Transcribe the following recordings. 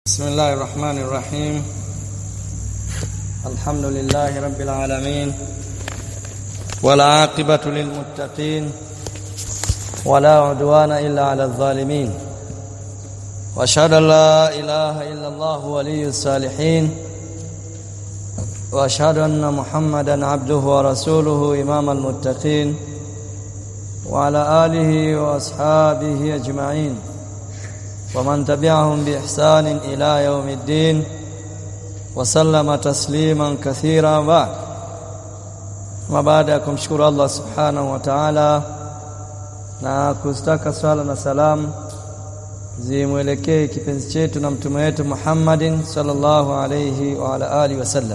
بسم الله الرحمن الرحيم الحمد لله رب العالمين والعاقبة للمتقين ولا عدوان إلا على الظالمين وأشهد أن لا إله إلا الله ولي الصالحين وأشهد أن محمدا عبده ورسوله إمام المتقين وعلى آله وأصحابه أجمعين ومن تبعهم بإحسان إلى يوم الدين وسلم تسليما كثيرا بعد ما baada ya kumshukuru Allah subhanahu wa ta'ala na kustaka swala na salam zimwelekee kipenzi chetu na mtume wetu Muhammadin sallallahu alayhi wa ala alihi wasallam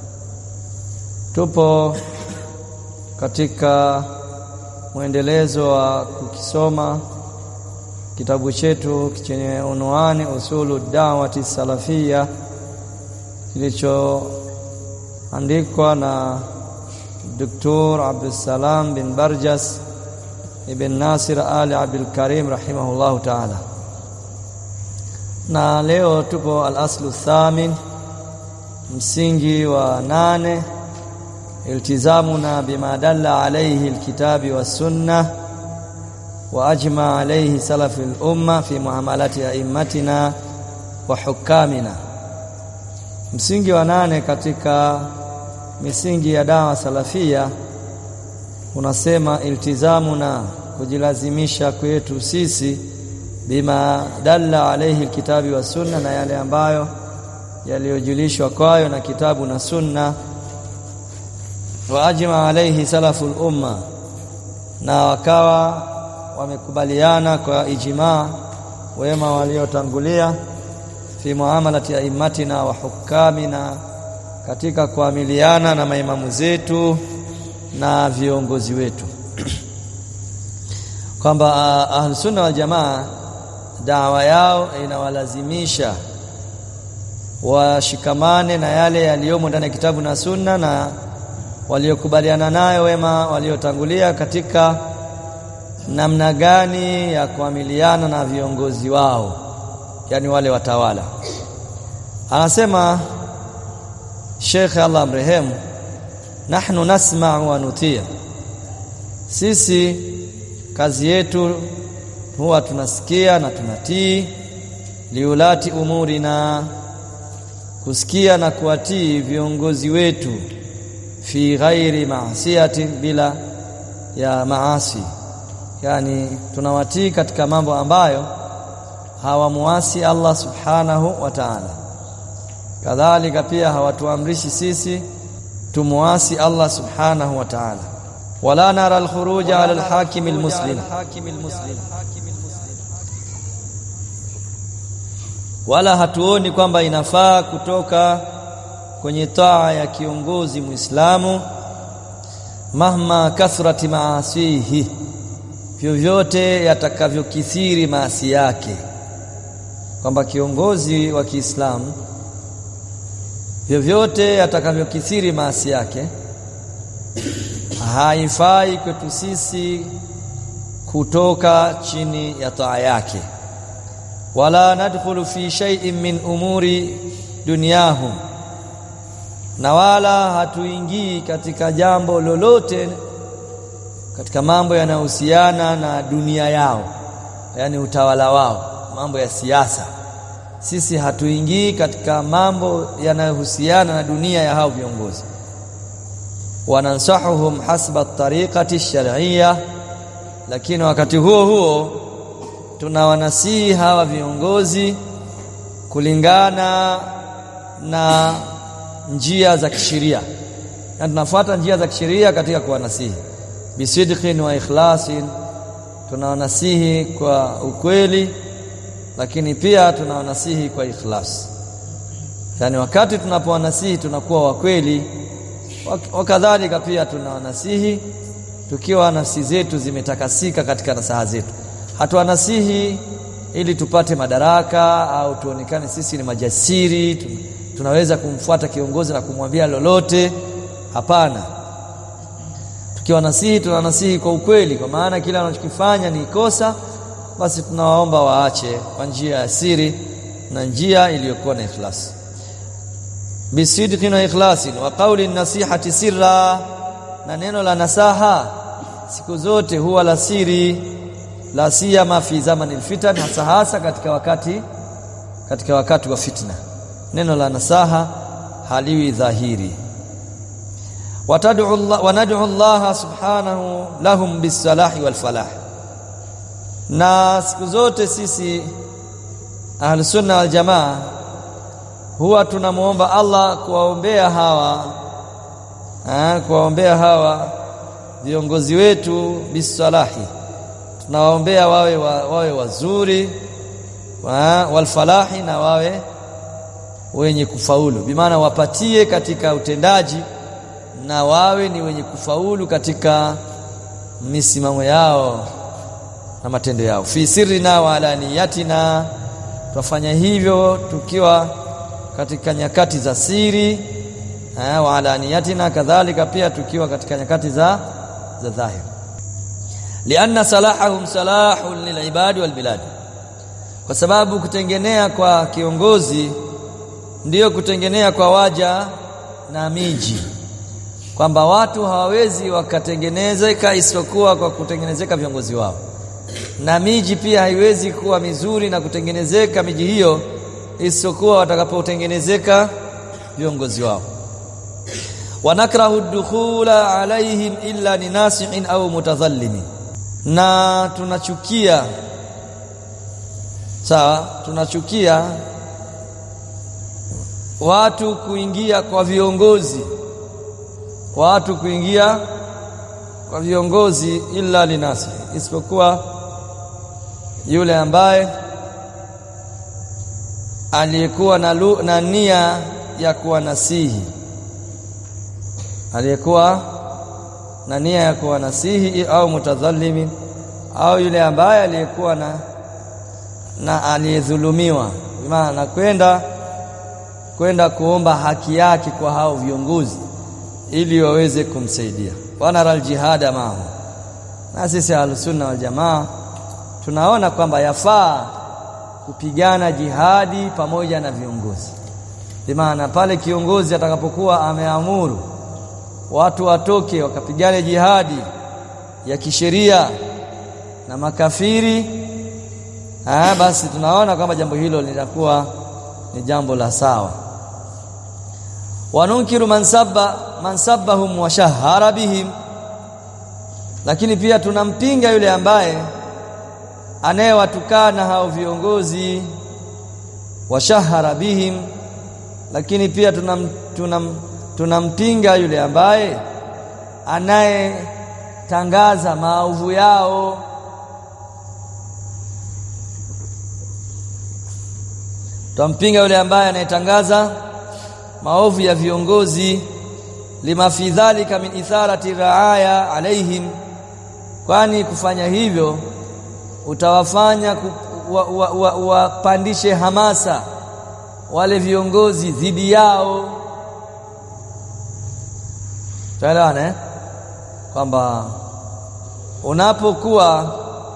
tupo katika mwendelezo wa kukisoma kitabu chetu chenye unwani usulu dawati salafia kilichoandikwa na Dr. Abdussalam bin Barjas ibn Nasir Ali Abdul Karim rahimahullahu ta'ala na leo tupo al-aslu thamin msingi wa nane iltizamuna bima dalla alayhi alkitabi was sunnah واجمع عليه سلف الامه في معاملات ائمتنا وحكامنا msingi wa nane katika misingi ya dawa salafia unasema iltizamu na kujilazimisha kwetu sisi bima dalla alayhi alkitabi wa sunna na yale ambayo yaliyojulishwa kwayo na kitabu na sunna wa ajma alayhi salaful umma na wakawa wamekubaliana kwa ijmaa wema waliotangulia fi muamalati aimatina wa hukamina katika kuamiliana na maimamu zetu na viongozi wetu kwamba ahlus sunna wal jamaa dawa yao inawalazimisha washikamane na yale yaliyomo ndani ya kitabu na sunna na waliokubaliana nayo wema waliotangulia katika namna gani ya kuamiliana na viongozi wao yani wale watawala anasema Sheikh Allah mrehemu nahnu nasma'u wa nutia sisi kazi yetu huwa tunasikia na tunatii liulati umuri na kusikia na kuwatii viongozi wetu fi ghairi maasiyati bila ya maasi yani tunawatii katika mambo ambayo hawamuasi Allah subhanahu wa ta'ala kadhalika pia hawatuamrishi sisi tumuasi Allah subhanahu wa ta'ala wala nara al-khuruj ala al-hakim al-muslim wala hatuoni kwamba inafaa kutoka kwenye taa ya kiongozi muislamu mahma kathrati maasihi vyovyote yatakavyokithiri maasi yake kwamba kiongozi wa Kiislamu vyovyote yatakavyokithiri maasi yake haifai kwetu sisi kutoka chini ya taa yake wala nadkhulu fi shay'in min umuri dunyahum na wala hatuingii katika jambo lolote katika mambo yanayohusiana na dunia yao yani utawala wao mambo ya siasa sisi hatuingii katika mambo yanayohusiana na dunia ya hao viongozi wanansahuhum hasba tariqati shar'iyya lakini wakati huo huo tunawanasihi hawa viongozi kulingana na njia za kisheria na tunafuata njia za kisheria katika kuwanasihi bisidqin wa ikhlasin tunawanasihi kwa ukweli lakini pia tunawanasihi kwa ikhlas yani wakati tunapowanasihi tunakuwa wa kweli wakadhalika pia tunawanasihi tukiwa nafsi zetu zimetakasika katika nasaha zetu hatuwanasihi ili tupate madaraka au tuonekane sisi ni majasiri tunaweza kumfuata kiongozi na kumwambia lolote hapana tukiwanasihi tunanasihi kwa ukweli kwa maana kila wanachokifanya ni kosa basi tunawaomba waache kwa njia ya siri na njia iliyokuwa na ikhlas bisidqin wa ikhlasin wa qawli nasihati sirra na neno la nasaha siku zote huwa la siri la siyama fi zamani alfitan hasa hasa katika wakati katika wakati wa fitna neno la nasaha haliwi dhahiri watad'u Allah wa nad'u Allah subhanahu lahum bisalahi wal falah na siku zote sisi ahlus sunna wal jamaa huwa tunamuomba Allah kuwaombea hawa ah kuwaombea hawa viongozi wetu bisalahi tunawaombea wawe wa, wawe wazuri wa, walfalahi na wawe wenye kufaulu bimaana wapatie katika utendaji na wawe ni wenye kufaulu katika misimamo yao na matendo yao fi sirrina wa alaniyatina twafanya hivyo tukiwa katika nyakati za siri wa alaniyatina kadhalika pia tukiwa katika nyakati za za dhahir lianna salahahum salahun lilibadi walbilad kwa sababu kutengenea kwa kiongozi ndiyo kutengenea kwa waja na miji kwamba watu hawawezi wakatengenezeka isipokuwa kwa kutengenezeka viongozi wao na miji pia haiwezi kuwa mizuri na kutengenezeka miji hiyo isipokuwa watakapotengenezeka viongozi wao wanakrahu dukhula alaihim illa ninasihin au mutadhallimin na tunachukia sawa tunachukia watu kuingia kwa viongozi watu kuingia kwa viongozi illa linasi isipokuwa yule ambaye aliyekuwa na, na nia ya kuwa nasihi aliyekuwa na nia ya kuwa nasihi au mutadhalimin au yule ambaye aliyekuwa na na aliyedhulumiwa maana kwenda kwenda kuomba haki yake kwa hao viongozi ili waweze kumsaidia wanara aljihada mahu na sisi ahlusunna wal jamaa tunaona kwamba yafaa kupigana jihadi pamoja na viongozi maana pale kiongozi atakapokuwa ameamuru watu watoke wakapigane jihadi ya kisheria na makafiri ah basi tunaona kwamba jambo hilo litakuwa ni jambo la sawa wanunkiru mansabba mansabahum wa shahara bihim lakini pia tunampinga yule ambaye anayewatukana hao viongozi wa shahara bihim lakini pia tunam, tunam, tunampinga yule ambaye anayetangaza maovu yao Twampinga yule ambaye anayetangaza maovu ya viongozi lima fi dhalika min itharati raaya alaihim kwani kufanya hivyo utawafanya wapandishe wa, wa, wa hamasa wale viongozi dhidi yao tuelewana eh kwamba unapokuwa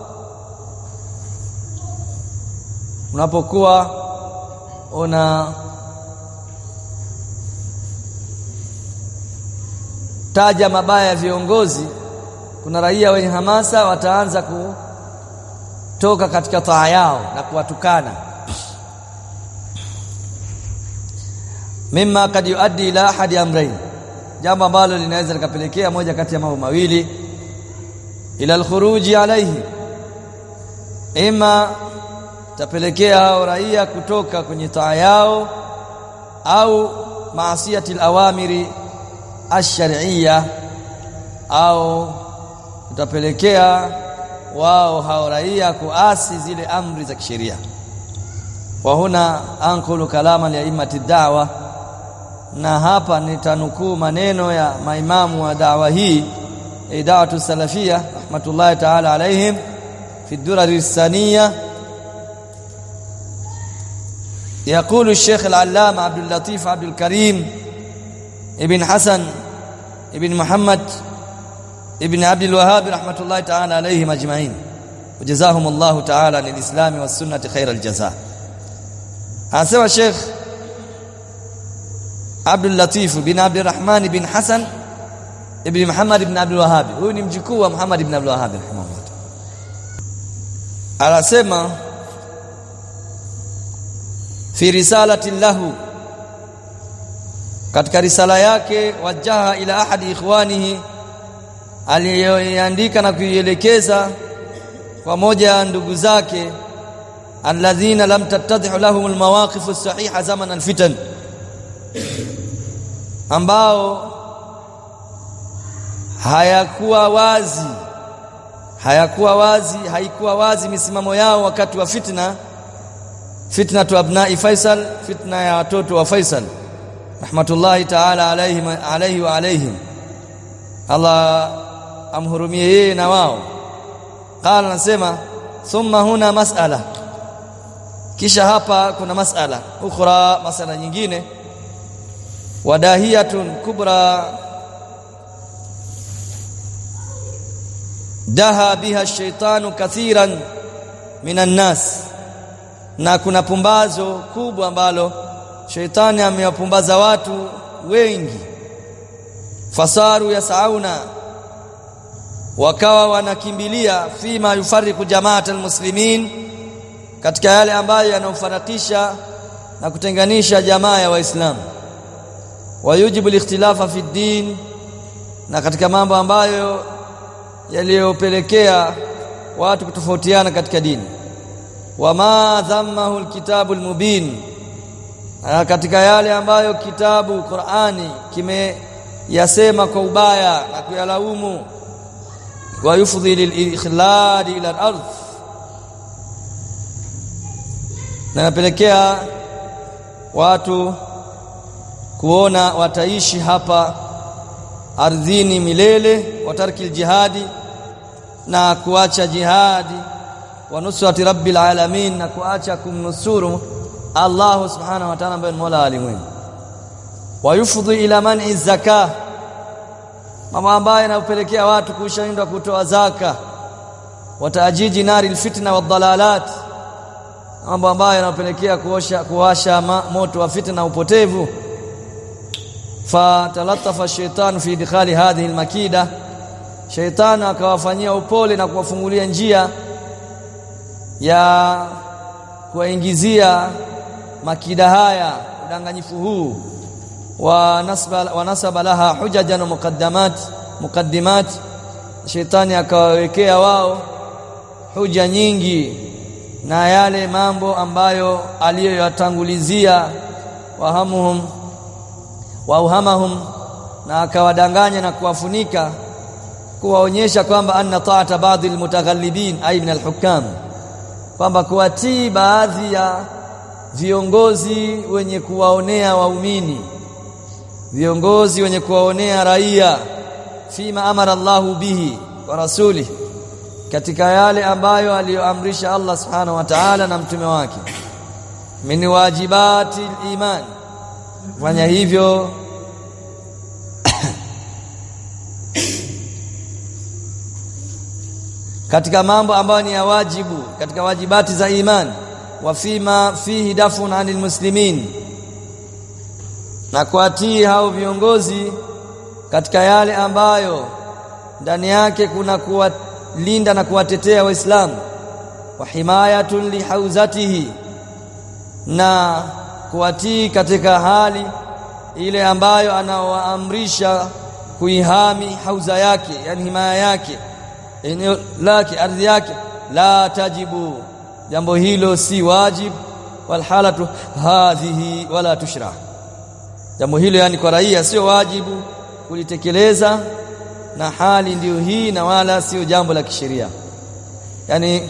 unapokuwa una taja mabaya ya viongozi kuna raia wenye hamasa wataanza kutoka katika taa yao na kuwatukana mimma kad yuaddi ila ahadi amrayn jambo ambalo linaweza likapelekea moja kati ya mambo mawili ila alkhuruji alayhi ima tapelekea hao raia kutoka kwenye taa yao au maasiyati alawamiri ash-shar'iyya au utapelekea wao hao raia kuasi zile amri za kisheria wa huna anqulu kalama li aimati da'wa na hapa nitanukuu maneno ya maimamu wa da'wa hii da'watu salafia rahmatullahi ta'ala alaihim fi durar as-saniyah يقول الشيخ العلامة عبد اللطيف عبد الكريم ابن حسن ابن محمد ابن عبد الوهاب رحمة الله تعالى عليهم أجمعين وجزاهم الله تعالى للإسلام والسنة خير الجزاء anasema Sheikh Abdul Latif bin Abdurrahman bin Hassan ibn Muhammad ibn Abdul Wahhab huyu ni mjukuu wa Muhammad ibn Abdul Wahhab rahimahullah anasema fi risalati lahu katika risala yake wajaha ila ahadi ikhwanihi aliyoandika na kuielekeza kwa moja ya ndugu zake alladhina lam tattadhihu lahum almawaqif as-sahiha zaman alfitan ambao hayakuwa wazi hayakuwa wazi haikuwa wazi misimamo yao wakati wa fitna fitna tu abnai Faisal fitna ya watoto wa Faisal rahmatullahi ta'ala alayhim alayhi wa alayhim Allah amhurumie yeye na wao qala nasema thumma huna mas'ala kisha hapa kuna mas'ala ukhra mas'ala nyingine wadahiyatun kubra daha biha shaitanu kathiran minan nas na kuna pumbazo kubwa ambalo shaitani amewapumbaza watu wengi fasaru yasauna wakawa wanakimbilia fima yufariku jamaat almuslimin katika yale ambayo yanaofarakisha na kutenganisha jamaa ya waislamu wayujibu alikhtilafa fi din na katika mambo ambayo yaliyopelekea watu kutofautiana katika dini wama dhammahu alkitabu almubin katika yale ambayo kitabu Qur'ani kimeyasema kwa ubaya na kuyalaumu wa yufdhi lilikhlad ila al-ardh na napelekea watu kuona wataishi hapa ardhini milele watarki jihadi na kuacha jihadi wa nusrati rabbil alamin na kuacha kumnusuru Allah subhanahu wa ta'ala ambaye ni Mola alimwengu wa yufdhi ila man'i zakah mambo ambayo yanapelekea watu kushindwa kutoa zaka wataajiji nari alfitna wadhalalat mambo ambayo yanapelekea kuosha kuwasha moto wa fitna na upotevu fatalattafa shaitan fi idkhali hadhihi almakida shaitan akawafanyia upole na kuwafungulia njia ya kuwaingizia makida haya udanganyifu huu wa nasba wa nasaba laha hujajan wa muqaddamat muqaddimat shaitani akawawekea wao huja nyingi na yale mambo ambayo aliyoyatangulizia wahamuhum wauhamahum na akawadanganya na kuwafunika kuwaonyesha kwamba anna ta'ata baadhi almutaghallibin ay min alhukam kwamba kuwatii baadhi ya viongozi wenye kuwaonea waumini viongozi wenye kuwaonea raia fima amara Allahu bihi wa rasuli katika yale ambayo aliyoamrisha Allah subhanahu wa ta'ala na mtume wake min wajibati iman fanya hivyo katika mambo ambayo ni ya wajibu katika wajibati za iman wa fima fihi dafun anil muslimin na kuatii hao viongozi katika yale ambayo ndani yake kuna kuwalinda na kuwatetea waislamu wa himayatun lihauzatihi na kuwatii katika hali ile ambayo anawaamrisha kuihami hauza yake yani himaya yake eneo lake ardhi yake la tajibu jambo hilo si wajib wal halatu hadhihi wala tushra jambo hilo yani kwa raia sio wajibu kulitekeleza na hali ndiyo hii na wala sio jambo la kisheria yani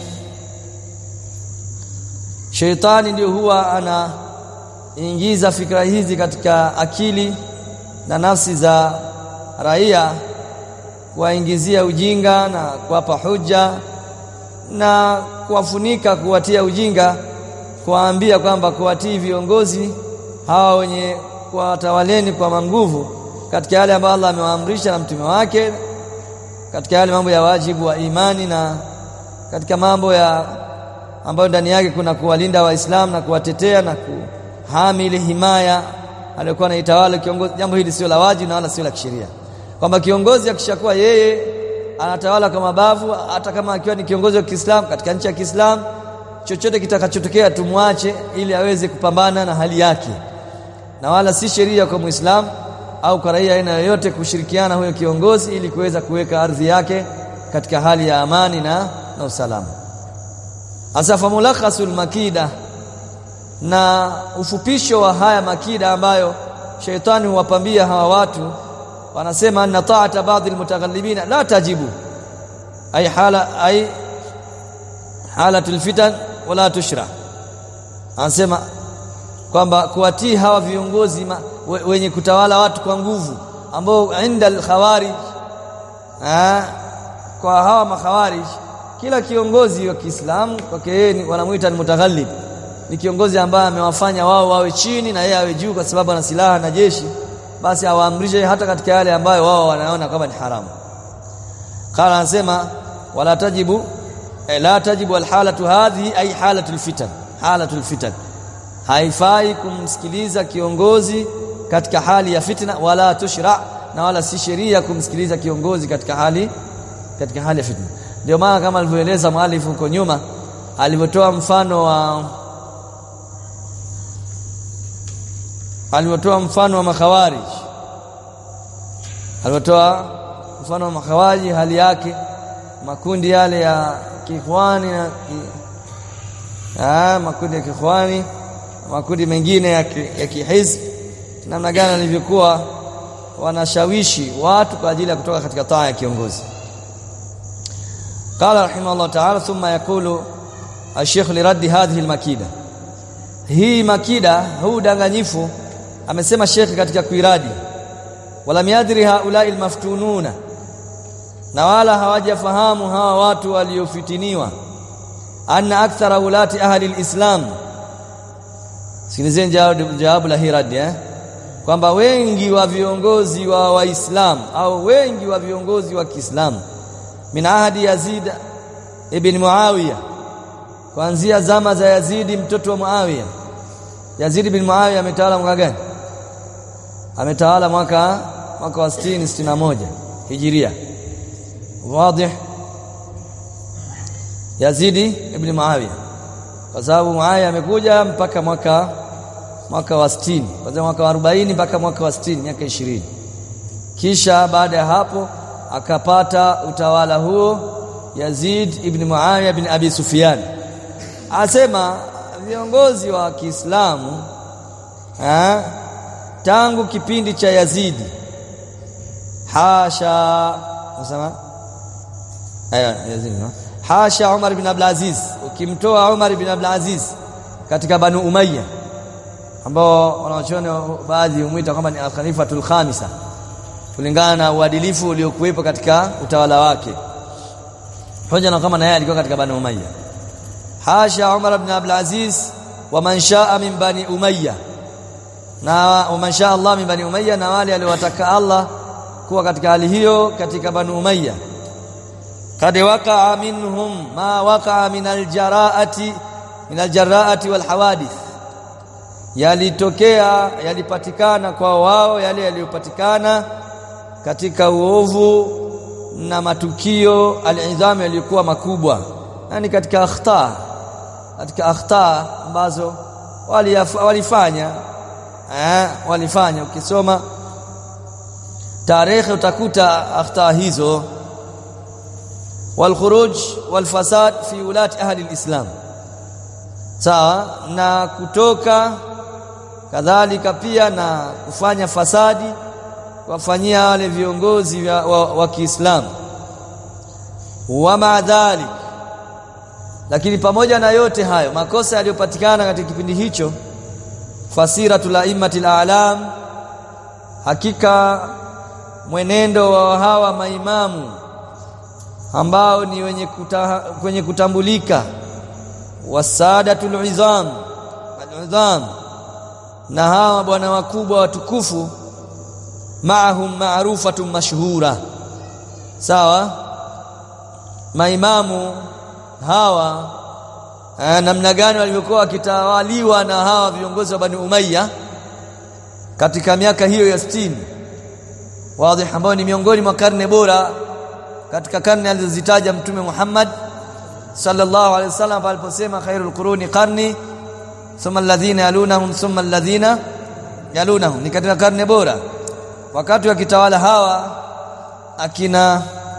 sheitani ndio huwa anaingiza fikra hizi katika akili na nafsi za raia kuwaingizia ujinga na kuwapa hoja na kuwafunika kuwatia ujinga kuwaambia kwamba kuwatii viongozi hawa wenye kuwatawaleni kwa manguvu katika yale ambayo Allah amewaamrisha na mtume wake katika yale mambo ya wajibu wa imani na katika mambo ya ambayo ndani yake kuna kuwalinda waislamu na kuwatetea na kuhami ile himaya aliyokuwa anaitawala kiongozi jambo hili sio la wajibu na wala sio la kisheria kwamba kiongozi akishakuwa yeye anatawala kwa mabavu hata kama akiwa ni kiongozi wa Kiislamu katika nchi ya Kiislamu chochote kitakachotokea tumwache ili aweze kupambana na hali yake na wala si sheria kwa Muislamu au kwa raia aina yoyote kushirikiana huyo kiongozi ili kuweza kuweka ardhi yake katika hali ya amani na, na usalama asafa mulakhasul makida na ufupisho wa haya makida ambayo sheitani huwapambia hawa watu wanasema anna ta'ata baadhi almutaghallibina la tajibu ay hala ay halatul fitan wala tushra anasema kwamba kuwatii hawa viongozi ma, we, wenye kutawala watu kwa nguvu ambao inda al-khawarij kwa hawa makhawarij kila kiongozi wa Kiislamu kwake yeye wanamuita ni mutaghallib ni kiongozi ambaye amewafanya wao wawe chini na yeye awe juu kwa sababu ana silaha na jeshi basi awaamrishe hata katika yale ambayo wao wanaona kama ni haramu qala anasema wala tajibu eh, la tajibu alhalatu hadhihi ay halatul fitan halatul fitan haifai kumsikiliza kiongozi katika hali ya fitna wala tushra na wala si sheria kumsikiliza kiongozi katika hali katika hali ya fitna ndio maana kama alivyoeleza mwalifu huko nyuma alivyotoa mfano wa alivyotoa mfano wa makhawarij alivyotoa mfano wa makhawarij hali yake makundi yale ya kikhwani na ki, ah makundi ya kikhwani makundi mengine ya, ki, ya kihizb namna gani alivyokuwa wanashawishi watu kwa ajili ya kutoka katika taa ya kiongozi قال رحمه الله تعالى ثم يقول الشيخ لرد هذه المكيده hii makida huu danganyifu amesema Sheikh katika kuiradi walam yadri haulai almaftununa na wala hawajafahamu hawa watu waliofitiniwa anna akthara ulati ahli alislam sikilizeni jawabu la hiradi eh kwamba wengi wa viongozi wa waislamu au wengi wa viongozi wa Kiislamu min ahadi Yazid ibn Muawiya kuanzia zama za Yazidi mtoto wa Muawiya Yazid bin Muawiya ametawala mwaka gani ametawala mwaka mwaka wa 60 61 Hijiria wazi Yazidi ibn Muawiya kwa sababu Muawiya amekuja mpaka mwaka mwaka wa 60 kwanza mwaka wa 40 mpaka mwaka wa 60 miaka 20 kisha baada ya hapo akapata utawala huo Yazid ibn Muawiya bin Abi Sufyan asema viongozi wa Kiislamu tangu kipindi cha Yazidi hasha nasema aya Yazidi no? hasha Umar ibn Abdul Aziz ukimtoa Umar ibn Abdul Aziz katika Banu Umayya ambao wanaochona baadhi humwita kwamba ni al-Khalifatul Khamisa kulingana na uadilifu uliokuwepo katika utawala wake hoja na kama na yeye alikuwa katika Banu Umayya hasha Umar ibn Abdul Aziz wa man shaa min bani Umayya na wa man shaa Allah min bani Umayya na wale aliowataka Allah kuwa katika hali hiyo katika Banu Umayya kad waqa'a minhum ma waqa'a min aljaraati min aljaraati wal hawadith yalitokea yalipatikana kwa wao yale yaliyopatikana katika uovu na matukio alidhamu yaliyokuwa makubwa yani katika akhta katika akhta ambazo walifanya eh walifanya ukisoma tarehe utakuta akhta hizo والخروج والفساد في ولاة أهل الإسلام sawa na kutoka kadhalika pia na kufanya fasadi wafanyia wale viongozi wa, wa, wa Kiislamu wa maadhalik lakini pamoja na yote hayo makosa yaliyopatikana katika kipindi hicho fasiratul aimmatil a'lam hakika mwenendo wa hawa maimamu ambao ni wenye kuta, kwenye kutambulika wasadatul izam al-izam na hawa bwana wakubwa watukufu maahum maarufatun mashhura sawa maimamu hawa namna gani walivyokuwa wakitawaliwa na hawa viongozi wa Bani Umayya katika miaka hiyo ya 60 wazi ambao ni miongoni mwa karne bora katika karne alizozitaja mtume Muhammad sallallahu alaihi wasallam aliposema khairul quruni qarni thumma alladhina yalunahum thumma alladhina yalunahum ni katika karne bora wakati wakitawala hawa akina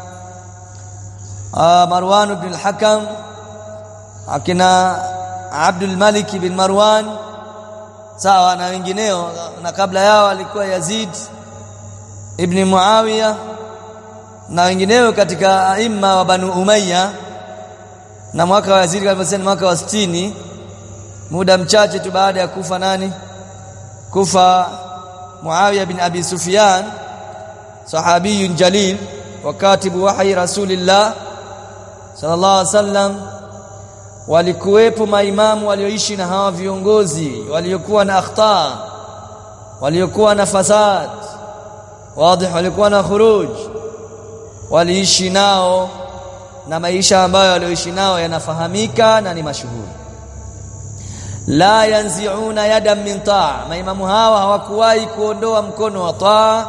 uh, Marwan ibn al-Hakam akina Abdul Malik bin Marwan sawa na wengineo na kabla yao alikuwa Yazid ibn Muawiya na wengineo katika aima wa Banu Umayya na mwaka wa Yazid aliposema mwaka wa 60 muda mchache tu baada ya kufa nani kufa Muawiya bin Abi Sufyan sahabiyun jalil wa katibu wahyi Rasulillah sallallahu alaihi wasallam walikuwepo maimamu walioishi na hawa viongozi waliokuwa na akhta waliokuwa na fasad wazi walikuwa na khuruj waliishi nao na maisha ambayo walioishi nao yanafahamika na ni mashuhuri la yanzi'una yadan min taa maimamu hawa hawakuwahi kuondoa mkono wa taa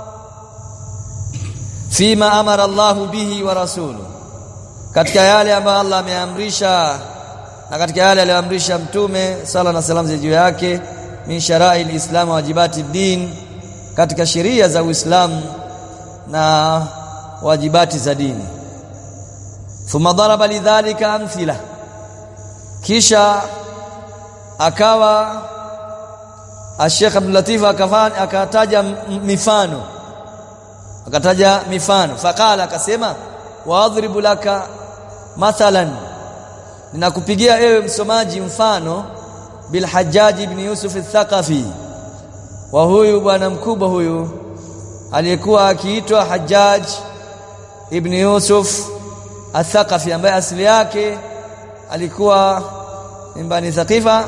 fima amara Allahu bihi wa rasuluhu katika yale ambayo Allah ameamrisha na katika yale aliyoamrisha mtume sala na salamu juu yake min sharai alislam wajibati din katika sheria za Uislamu na wajibati za dini thumma daraba lidhalika amthila kisha akawa Sheikh Abdul Latif akataja mifano akataja mifano faqala akasema waadhribu laka mathalan ninakupigia ewe msomaji mfano bil Hajjaj ibn Yusuf al-Thaqafi wa huyu bwana mkubwa huyu aliyekuwa akiitwa Hajjaj ibn Yusuf al-Thaqafi ambaye asili yake alikuwa mbani Thaqifa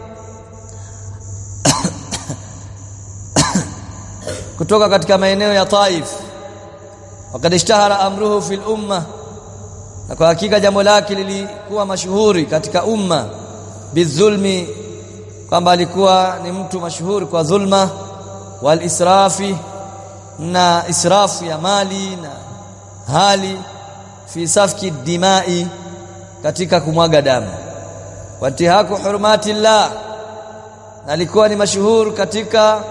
kutoka katika maeneo ya Taif wakad ishtahara amruhu fil umma na kwa hakika jambo lake lilikuwa mashuhuri katika umma bizulmi kwamba alikuwa ni mtu mashuhuri kwa dhulma wal israfi na israfu ya mali na hali fi safki dimai katika kumwaga damu wantihaku hurumatillah na alikuwa ni mashuhuri katika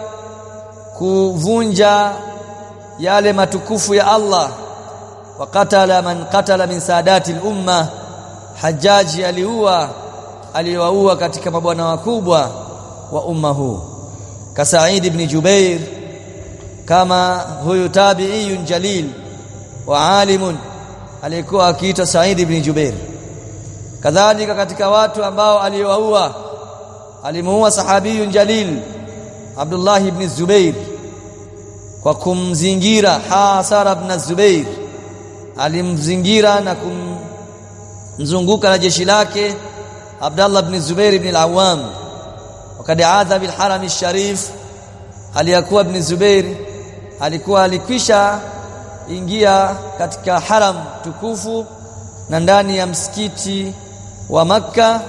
kuvunja yale matukufu ya Allah wa qatala man qatala min saadati al-umma hajaji aliua aliwaua katika mabwana wakubwa wa umma huu ka Sa'id ibn Jubair kama huyu tabi'iyun jalil wa alimun alikuwa akiitwa Sa'id ibn Jubair kadhalika katika watu ambao aliwaua alimuua sahabiyun jalil Abdullah ibn Zubair kwa kumzingira Hasara ibn Zubair alimzingira na kumzunguka na jeshi lake Abdullah ibn Zubair ibn al-Awwam wakati adha bil haram al-sharif aliyakuwa ibn Zubair alikuwa alikwisha ingia katika haram tukufu na ndani ya msikiti wa Makka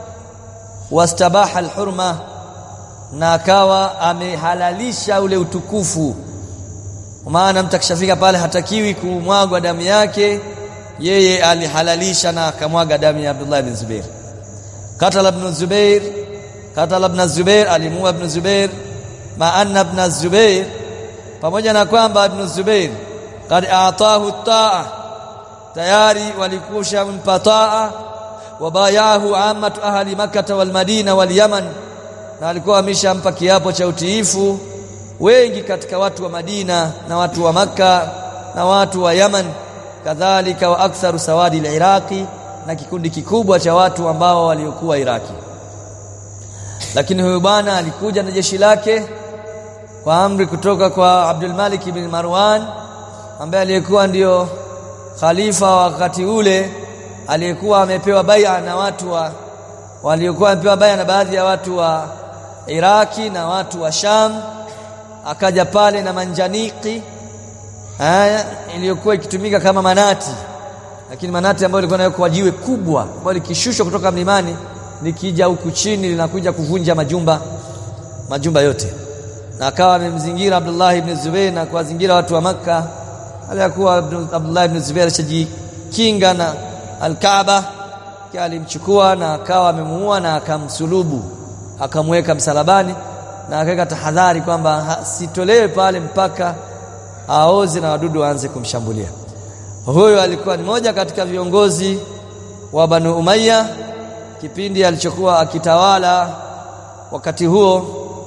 wastabaha al-hurma na akawa amehalalisha ule utukufu maana mtu akishafika pale hatakiwi kumwagwa damu yake yeye alihalalisha na akamwaga damu ya Abdullah ibn Zubair katala ibn Zubair katala ibn Zubair alimuua ibn Zubair ma anna ibn Zubair pamoja na kwamba ibn Zubair kad aatahu taa tayari walikusha mpa taa wabayahu amatu ahli makkah wal madina wal yaman na alikuwa ameshampa kiapo cha utiifu wengi katika watu wa Madina na watu wa maka na watu wa Yaman kadhalika wa aktharu sawadi al-Iraqi na kikundi kikubwa cha watu ambao waliokuwa Iraki lakini huyu bwana alikuja na jeshi lake kwa amri kutoka kwa Abdul Malik ibn Marwan ambaye aliyekuwa ndiyo khalifa wa wakati ule aliyekuwa amepewa bai'a na watu wa waliokuwa wamepewa bai'a na baadhi ya watu wa Iraki na watu wa Sham akaja pale na manjaniki haya iliyokuwa ikitumika kama manati lakini manati ambayo ilikuwa nayo kwa jiwe kubwa ambayo likishushwa kutoka mlimani likija huku chini linakuja kuvunja majumba majumba yote na akawa amemzingira Abdullah ibn Zubair na kuwazingira watu wa maka aliyakuwa Abdullah ibn Zubair ashajikinga na al-Kaaba alimchukua na akawa amemuua na akamsulubu akamweka msalabani na akaweka tahadhari kwamba sitolewe pale mpaka aoze na wadudu waanze kumshambulia huyo alikuwa ni moja katika viongozi wa Banu Umayya kipindi alichokuwa akitawala wakati huo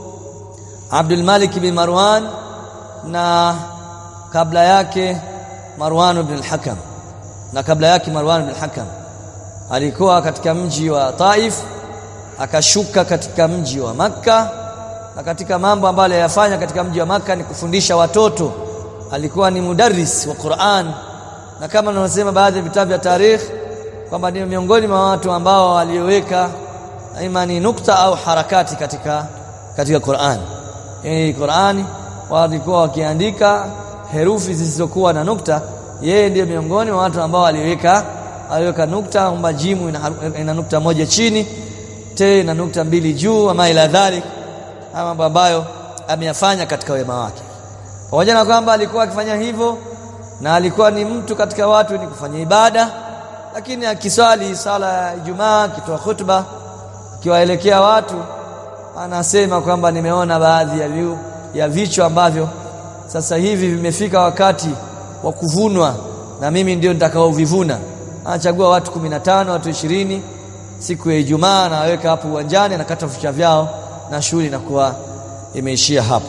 Abdul Malik bin Marwan na kabla yake Marwan ibn al-Hakam na kabla yake Marwan ibn al-Hakam alikuwa katika mji wa Taif akashuka katika mji wa Makka na katika mambo ambayo aliyafanya katika mji wa Makka ni kufundisha watoto alikuwa ni mudarris wa Qur'an na kama tunavyosema baadhi ya vitabu vya tarikh kwamba ni miongoni mwa watu ambao walioweka imani nukta au harakati katika katika Qur'an hii Qur'ani walikuwa wakiandika herufi zisizokuwa na nukta yeye ndiye miongoni mwa watu ambao aliweka aliweka nukta kwamba jimu ina, ina nukta moja chini te ina nukta mbili juu ama ila dhalik mambo ambayo ameyafanya katika wema wake pamoja na kwamba alikuwa akifanya hivyo na alikuwa ni mtu katika watu ni kufanya ibada lakini akiswali sala ya Ijumaa akitoa khutba akiwaelekea watu anasema kwamba nimeona baadhi ya viu, ya vichwa ambavyo sasa hivi vimefika wakati wa kuvunwa na mimi ndio nitakaovivuna anachagua watu 15 watu ishirini siku ya Ijumaa anaweka hapo uwanjani anakata vichwa vyao na shughuli inakuwa imeishia hapo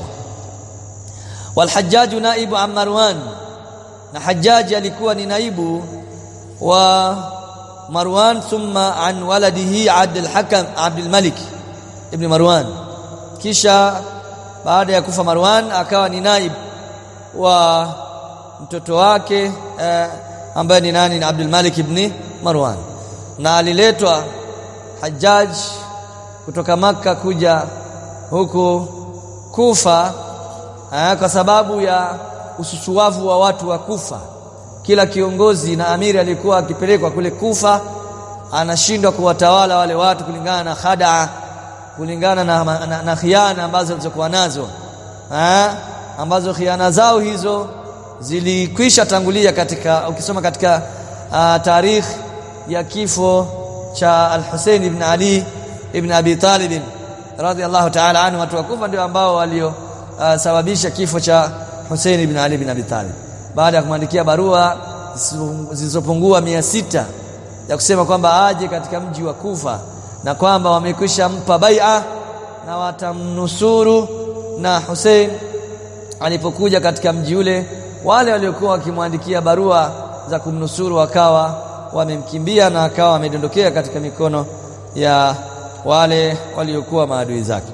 walhajjaju naibu an Marwan na Hajjaji alikuwa ni naibu wa Marwan thumma an waladihi Abdul Hakam Abdul Malik ibn Marwan kisha baada ya kufa Marwan akawa ni naibu wa mtoto wake eh, ambaye ni nani ni Abdul Malik ibn Marwan na aliletwa Hajjaj kutoka maka kuja huku Kufa eh, kwa sababu ya ususuwavu wa watu wa Kufa kila kiongozi na amiri alikuwa akipelekwa kule Kufa anashindwa kuwatawala wale watu kulingana na khadaa kulingana na, na, na, na khiana ambazo alizokuwa nazo ha? ambazo khiana zao hizo zilikwisha tangulia katika ukisoma katika uh, tarikh ya kifo cha Al-Hussein ibn Ali ibn Abi Talib radhiallahu ta'ala anhu watu wa Kufa ndio ambao waliosababisha uh, kifo cha Hussein ibn Ali ibn Abi Talib baada ya kumwandikia barua zilizopungua mia sita ya kusema kwamba aje katika mji wa Kufa na kwamba wamekwisha mpa bai'a na watamnusuru na Hussein alipokuja katika mji ule wale waliokuwa wakimwandikia barua za kumnusuru wakawa wamemkimbia na akawa wamedondokea katika mikono ya wale waliokuwa maadui zake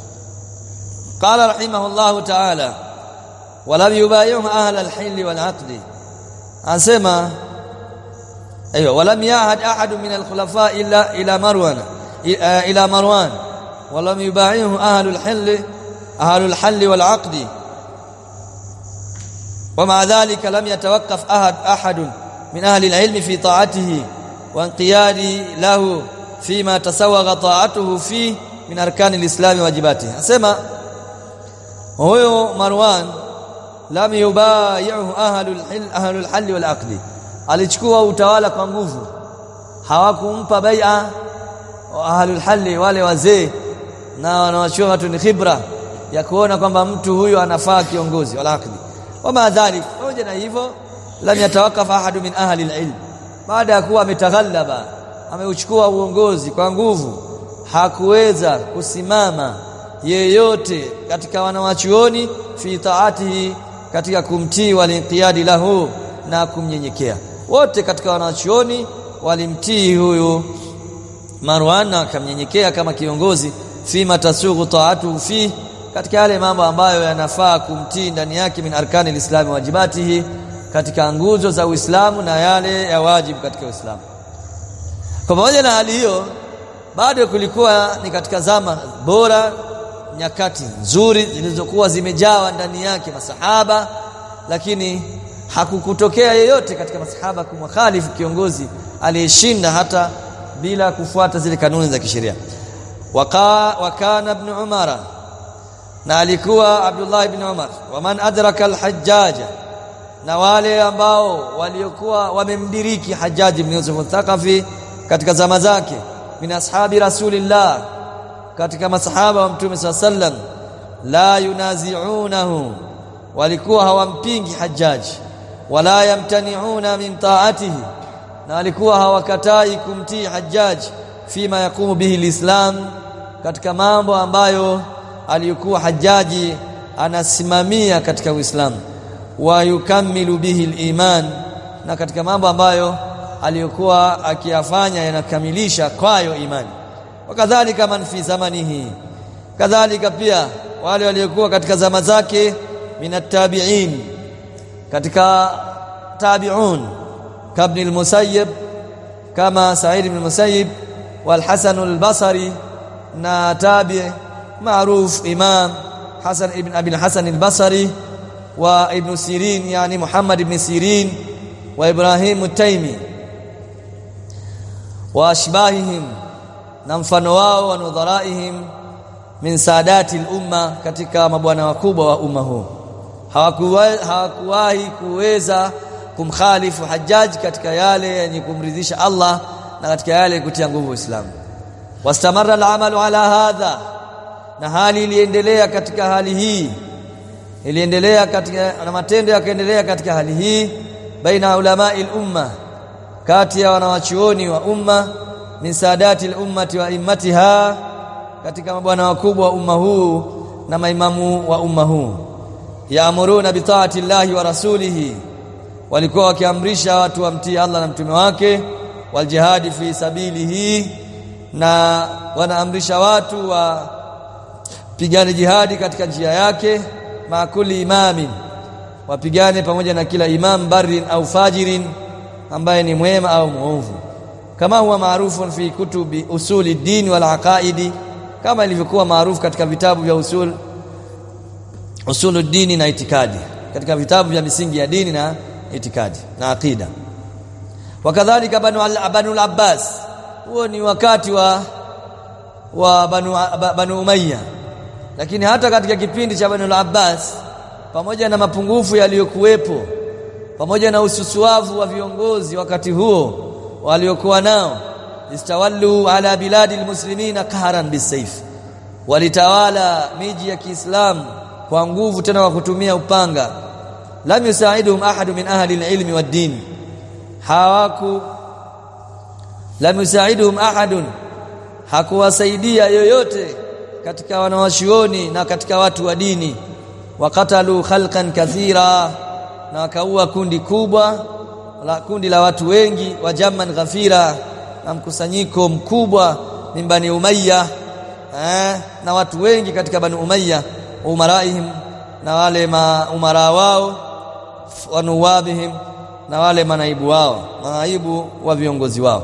qala rahimahullahu ta'ala walam yubayyihu ahla al-hil wal-aqd anasema ايوه ولم يعهد احد من الخلفاء الا الى مروان الى مروان ولم يبايعه اهل الحل اهل الحل والعقد ومع ذلك لم يتوقف احد احد من اهل العلم في طاعته وانقياد له فيما تسوغ طاعته فيه من اركان الاسلام واجباته اسمع huyo Marwan lam yubayi'u ahlul hil ahlul hal wal aqdi alichukua utawala kwa nguvu hawakumpa bai'a ahlul hal wale wazee na wanawachua watu ni khibra ya kuona kwamba mtu huyu anafaa kiongozi wala aqdi wama dhalik pamoja na hivyo lam yatawaqqaf ahadu min ahli alilm baada ya kuwa ametaghallaba ameuchukua uongozi kwa nguvu hakuweza kusimama yeyote katika wanawachuoni fi taatihi katika kumtii walinqiyadi lahu na kumnyenyekea wote katika wanawachuoni walimtii huyu Marwan na akamnyenyekea kama kiongozi fima tasughu taatuhu fi katika yale mambo ambayo yanafaa kumtii ndani yake min arkani lislami wajibatihi katika nguzo za Uislamu na yale ya wajibu katika Uislamu kwa pamoja na hali hiyo bado kulikuwa ni katika zama bora nyakati nzuri zilizokuwa zimejawa ndani yake masahaba lakini hakukutokea yeyote katika masahaba kumkhalifu kiongozi aliyeshinda hata bila kufuata zile kanuni za kisheria wakana ibn umara na alikuwa Abdullah ibn Umar waman adraka al-Hajjaj na wale ambao waliokuwa wamemdiriki Hajjaj ibn Yusuf al-Thaqafi katika zama zake min ashabi rasulillah katika masahaba wa mtume sallam la yunazi'unahu walikuwa hawampingi Hajjaj wala yamtani'una min ta'atihi na walikuwa hawakatai kumtii Hajjaj fima yakumu bihi alislam katika mambo ambayo aliyokuwa hajaji anasimamia katika Uislamu wa yukamilu bihi iman na katika mambo ambayo aliyokuwa akiyafanya yanakamilisha kwayo imani wakadhalika man fi zamanihi kadhalika pia wale waliokuwa katika zama zake minatabiin katika tabi'un kabni al-musayyib kama sa'id ibn al-musayyib wal hasan al-basri na tabi' معروف إمام حسن ابن أبي الحسن البصري وابن سيرين يعني محمد بن سيرين وإبراهيم التيمي وأشباههم نمفano wao wa nudharaihim min saadati al-umma katika mabwana wakubwa wa umma huu hawakuwahi kuweza kumkhalifu Hajjaj katika yale yenye kumridhisha Allah na katika yale kutia nguvu Uislamu wastamarra al-amalu ala hadha na hali iliendelea katika hali hii iliendelea katika na matendo yakaendelea katika hali hii baina ulamai umma kati ya wanawachuoni wa umma min saadati ummati wa immatiha katika mabwana wakubwa wa umma huu na maimamu wa umma huu yaamuruna bi taati llahi wa rasulihi walikuwa wakiamrisha watu wamtii Allah na mtume wake wal jihadi fi sabilihi na wanaamrisha watu wa pigane jihadi katika njia yake maakuli imamin wapigane pamoja na kila imam barin au fajirin ambaye ni mwema au muovu kama huwa maarufu fi kutubi usuli dini wal aqaidi kama ilivyokuwa maarufu katika vitabu vya usul usulu dini na itikadi katika vitabu vya misingi ya dini na itikadi na aqida wakadhalika banu al abbas huo ni wakati wa wa banu, banu umayya lakini hata katika kipindi cha Banu al-Abbas pamoja na mapungufu yaliyokuwepo pamoja na ususuavu wa viongozi wakati huo waliokuwa nao istawallu ala biladi almuslimina qaharan bisayf walitawala miji ya Kiislamu kwa nguvu tena kwa kutumia upanga lam yusaiduhum ahadu min ahli alilmi wad-din hawaku lam yusaiduhum ahadun hakuwasaidia yoyote katika wanawachuoni na katika watu wa dini wakatalu khalqan kathira na wakaua kundi kubwa la kundi la watu wengi wa jamman ghafira na mkusanyiko mkubwa min bani umayya eh, na watu wengi katika bani umayya umaraihim na wale maumara wao wanuwabihim na wale manaibu wao manaibu wa viongozi wao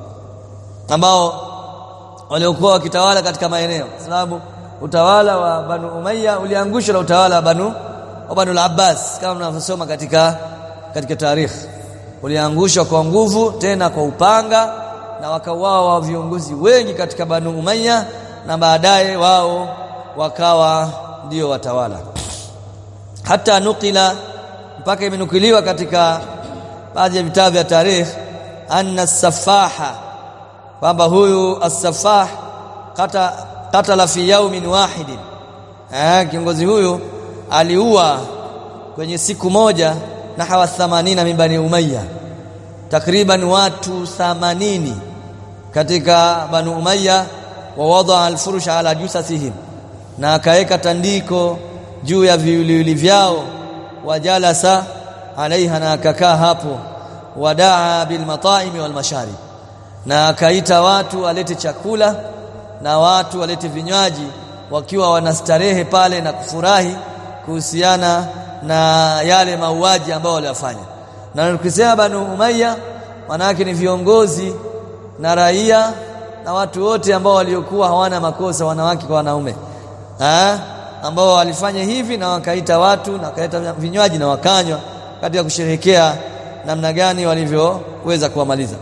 ambao waliokuwa wakitawala katika maeneo sababu utawala wa Banu Umayya uliangushwa na utawala wa Banu wa Banu al-Abbas kama mnavyosoma katika katika tarikhi uliangushwa kwa nguvu tena kwa upanga na wakauawa wa viongozi wengi katika Banu Umayya na baadaye wao wakawa ndio watawala hata nukila mpaka imenukiliwa katika baadhi ya vitabu vya tarikh anna safaha kwamba huyu as-safah kata katala fi yaumin wahidin eh kiongozi huyu aliua kwenye siku moja na hawa 80 min bani umayya takriban watu 80 katika bani umayya wa wada al-furush ala jusathihim na akaweka tandiko juu ya viwiliwili vyao wajalasa alaiha na akakaa hapo wadaa bil mataimi wal masharib na akaita watu walete chakula na watu walete vinywaji wakiwa wanastarehe pale na kufurahi kuhusiana na yale mauaji ambayo waliyafanya na nikisema Banu Umayya manake ni viongozi na raia na watu wote ambao waliokuwa hawana makosa wanawake kwa wanaume eh ambao walifanya hivi na wakaita watu na wakaita vinywaji na wakanywa katika kusherehekea namna gani walivyoweza kuwamaliza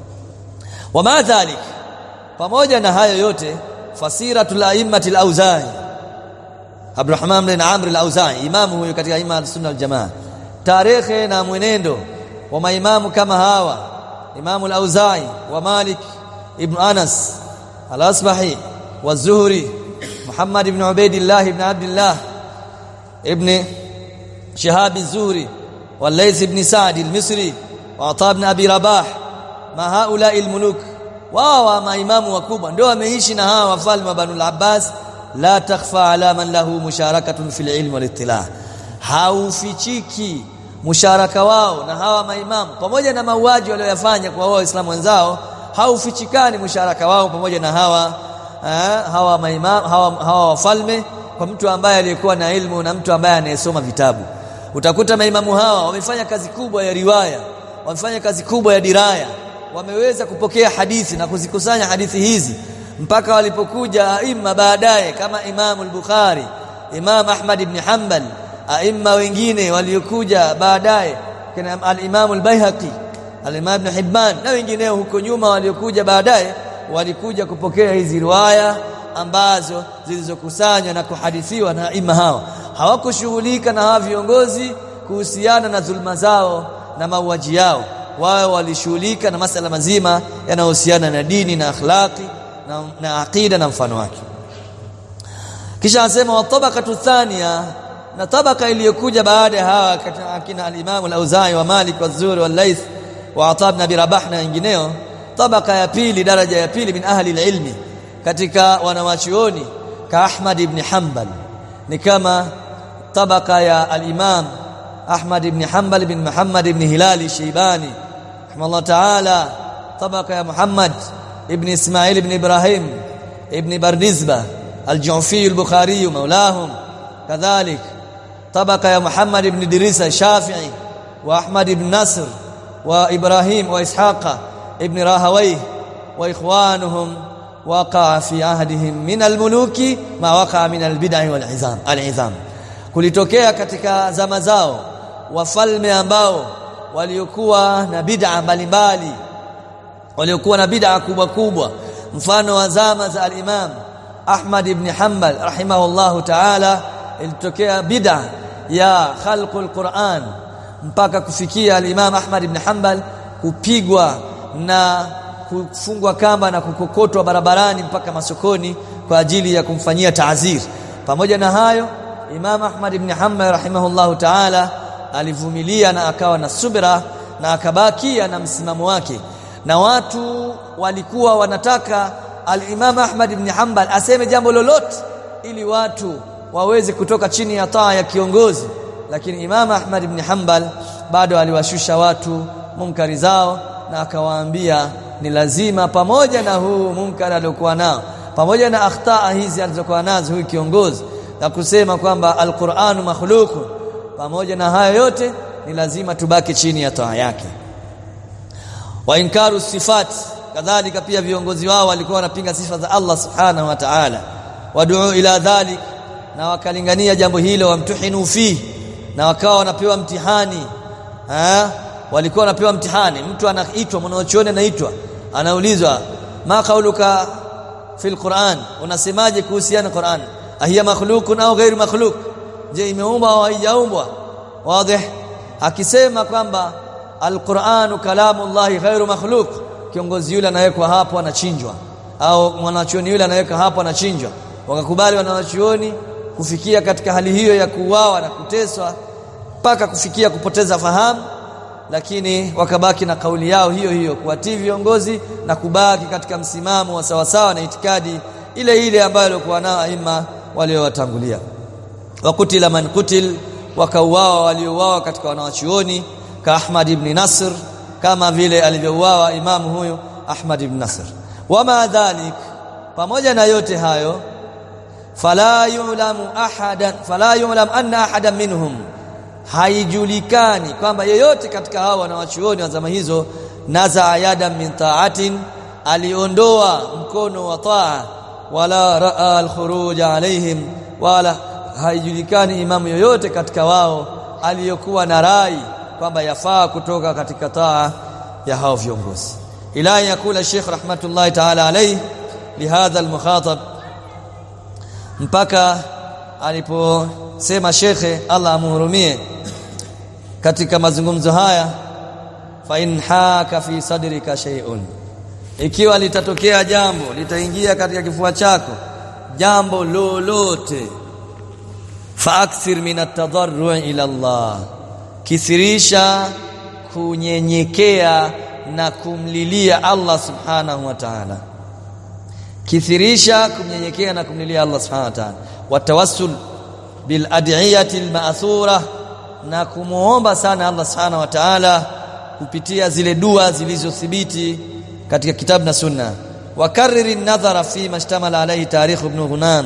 wama dhalik pamoja na hayo yote fasiratul aimmatil auzai Abdurrahman bin Amr al-Auzai imamu huyo katika imam sunna al-jamaa tarehe na mwenendo wa maimamu kama hawa imamu al-Auzai wa Malik ibn Anas al-Asbahi wa Zuhri Muhammad ibn Ubaidillah ibn Abdullah ibn Shihab az-Zuhri wa Layth ibn Sa'd al-Misri wa Ata ibn Abi Rabah ma haula al-muluk wao maimamu wakubwa ndio wameishi na hawa wafalme wa Banu al-Abbas la takhfa ala man lahu musharakatun fil ilm wal ittilah haufichiki musharaka wao na hawa maimamu pamoja na mauaji walioyafanya kwa waislamu wenzao haufichikani musharaka wao pamoja na hawa eh, hawa maimamu hawa, hawa wafalme kwa mtu ambaye aliyekuwa na ilmu na mtu ambaye anayesoma vitabu utakuta maimamu hawa wamefanya kazi kubwa ya riwaya wamefanya kazi kubwa ya diraya wameweza kupokea hadithi na kuzikusanya hadithi hizi mpaka walipokuja aima baadaye kama Imam al-Bukhari Imam Ahmad ibn Hanbal aima wengine waliokuja baadaye kina al-Imam al-Baihaqi al-Imam ibn Hibban na wengineo huko nyuma waliokuja baadaye walikuja kupokea hizi riwaya ambazo zilizokusanywa na kuhadithiwa na aima hawa hawakushughulika na hawa viongozi kuhusiana na dhulma zao na mauaji yao wao walishughulika na masala mazima yanayohusiana na dini na akhlaqi na, na aqida na mfano wake kisha anasema wa tabaqatu thania na tabaka iliyokuja baada ya hawa akina al-Imam al-Auza'i wa Malik wa Zuhri wa Layth wa Ata ibn Abi Rabah na wengineo tabaka ya pili daraja ya pili min ahli al-ilmi katika wanawachuoni ka Ahmad ibn Hanbal ni kama tabaka ya al-Imam Ahmad ibn Hanbal ibn Muhammad ibn Hilali Shaybani rahimahullah ta'ala tabaka ya Muhammad ابن اسماعيل بن ابراهيم ابن بردزبه الجعفي البخاري مولاهم كذلك طبقه يا محمد بن دريس الشافعي واحمد بن نصر وابراهيم واسحاق ابن راهويه واخوانهم وقع في عهدهم من الملوك ما وقع من البدع والعظام العظام kulitokea katika zama zao wafalme ambao waliokuwa na bid'a mbalimbali waliokuwa na bid'a kubwa kubwa mfano wa zama za al-Imam Ahmad ibn Hanbal rahimahullahu ta'ala ilitokea bid'a ya khalqul Qur'an mpaka kufikia al-Imam Ahmad ibn Hanbal kupigwa na kufungwa kamba na kukokotwa barabarani mpaka masokoni kwa ajili ya kumfanyia taazir pamoja na hayo Imam Ahmad ibn Hanbal rahimahullahu ta'ala alivumilia na akawa na subira na akabakia na msimamo wake na watu walikuwa wanataka al-Imam Ahmad ibn Hanbal aseme jambo lolote ili watu waweze kutoka chini ya taa ya kiongozi lakini Imam Ahmad ibn Hanbal bado aliwashusha watu munkari zao na akawaambia ni lazima pamoja na huu munkari aliokuwa nao pamoja na akhtaa hizi alizokuwa nazo huyu kiongozi na kusema kwamba al-Qur'anu makhluqun pamoja na hayo yote ni lazima tubaki chini ya taa yake wa inkaru sifat kadhalika pia viongozi wao walikuwa wanapinga sifa za Allah subhanahu wa ta'ala wad'u ila dhalik na wakalingania jambo hilo wamtuhinu fi na wakawa wanapewa mtihani ha? walikuwa wanapewa mtihani mtu anaitwa mwanachuoni anaitwa anaulizwa ma qauluka fil Qur'an unasemaje kuhusiana Qur'an ahiya makhluqun au ghairu makhluq je imeumbwa au haijaumbwa wazi akisema kwamba alquranu kalamullahi ghairu makhluq kiongozi yule anawekwa hapo anachinjwa au mwanachuoni yule anaweka hapo anachinjwa wakakubali wanachuoni kufikia katika hali hiyo ya kuuawa na kuteswa mpaka kufikia kupoteza fahamu lakini wakabaki na kauli yao hiyo hiyo kuwatii viongozi na kubaki katika msimamo wa sawasawa na itikadi ile ile ambayo walikuwa nao aima waliowatangulia wakutila man kutil wakauawa waliouawa katika wanawachuoni ka Ahmad ibn Nasr kama vile alivyouawa imamu huyo Ahmad ibn Nasr wama dhalik pamoja na yote hayo fala yulamu ahadan fala yulam anna ahadan minhum haijulikani kwamba yeyote katika hao wanawachuoni wa zama hizo naza ayadan min ta'atin aliondoa mkono wa taa wala raa alkhuruj alaihim wala haijulikani imamu yoyote katika wao aliyokuwa na rai kwamba yafaa kutoka katika taa ya hao viongozi ila yakula Sheikh rahmatullahi ta'ala alayhi lihadha almukhatab mpaka aliposema shekhe Allah amhurumie katika mazungumzo haya fa in haka fi sadrika shay'un ikiwa litatokea jambo litaingia katika kifua chako jambo lolote faakthir min at-tadarru' ila Allah kisirisha kunyenyekea na kumlilia Allah subhanahu wa ta'ala kithirisha kumnyenyekea na kumlilia Allah subhanahu wa ta'ala watawassul bil ad'iyati al ma'thura na kumuomba sana Allah subhanahu wa ta'ala kupitia zile dua zilizothibiti katika kitabu na sunna wakarriri an-nadhara fi mashtamala alayhi tarikh ibn Ghunam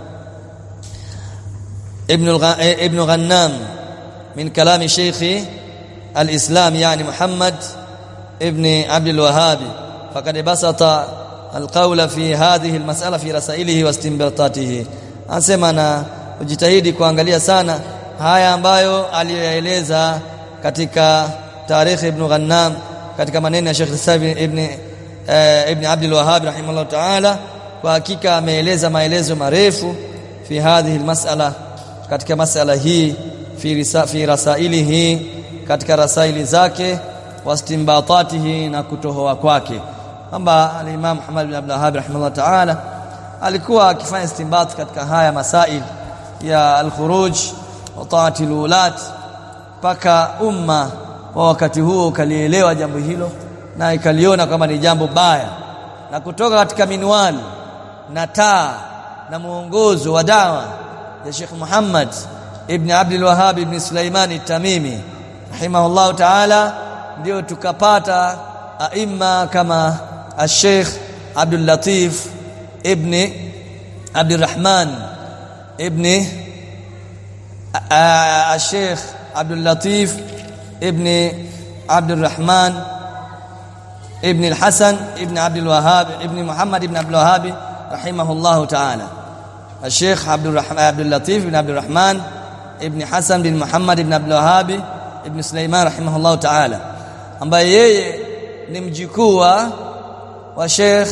ابن ابن غنام من كلام شيخ الإسلام يعني محمد ابن عبد الوهاب فقد بسط القول في هذه المسألة في رسائله واستنباطاته anasema na ujitahidi kuangalia sana haya ambayo aliyoeleza katika tarikh ibn Ghannam katika maneno ya Sheikh Sabi ibn eh, ibn Abdul Wahhab rahimahullah ta'ala kwa hakika ameeleza maelezo marefu fi hadhihi almas'ala katika masala hii fi risa, fi rasailihi katika rasaili zake wastimbatatihi na kutohoa kwake kwamba al-Imam Muhammad bin Abdul Wahhab rahimahullah ta'ala alikuwa akifanya istinbat katika haya masail ya al-khuruj wa ta'ati al-ulat paka umma wa wakati huo ukalielewa jambo hilo na ikaliona kama ni jambo baya na kutoka katika minwali na taa na muongozo wa dawa ya Sheikh Muhammad ibn Abdul Wahhab ibn Sulaiman tamimi rahimahullah ta'ala ndio tukapata aima kama al-Sheikh Abdul Latif ibn Abdul Rahman ibn al-Sheikh Abdul Latif ibn Abdul Rahman ibn al-Hasan ibn Abdul Wahhab ibn Muhammad ibn Abdul Wahhab rahimahullah ta'ala الشيخ عبد الرحمن عبد اللطيف بن عبد الرحمن ابن حسن بن محمد بن عبد الوهاب ابن سليمان رحمه الله تعالى ambaye yeye ni mjukuu wa Sheikh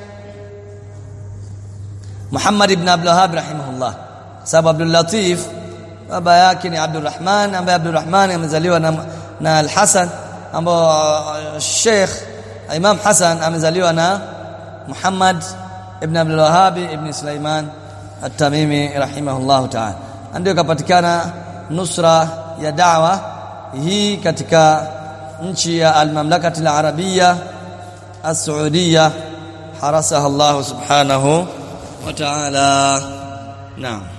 Muhammad ibn Abdul Wahhab rahimahullah sababu Abdul Latif baba yake ni Abdul Rahman ambaye Abdul Rahman amezaliwa na, na Al-Hasan ambao Sheikh Imam Hasan amezaliwa na Muhammad ibn Abdul Wahhab ibn Sulaiman At-Tamimi rahimahullahu ta'ala ndio kapatikana nusra ya da'wa hii katika nchi ya al-mamlakati al-arabia as-saudiya harasaha Allah subhanahu wa ta'ala naam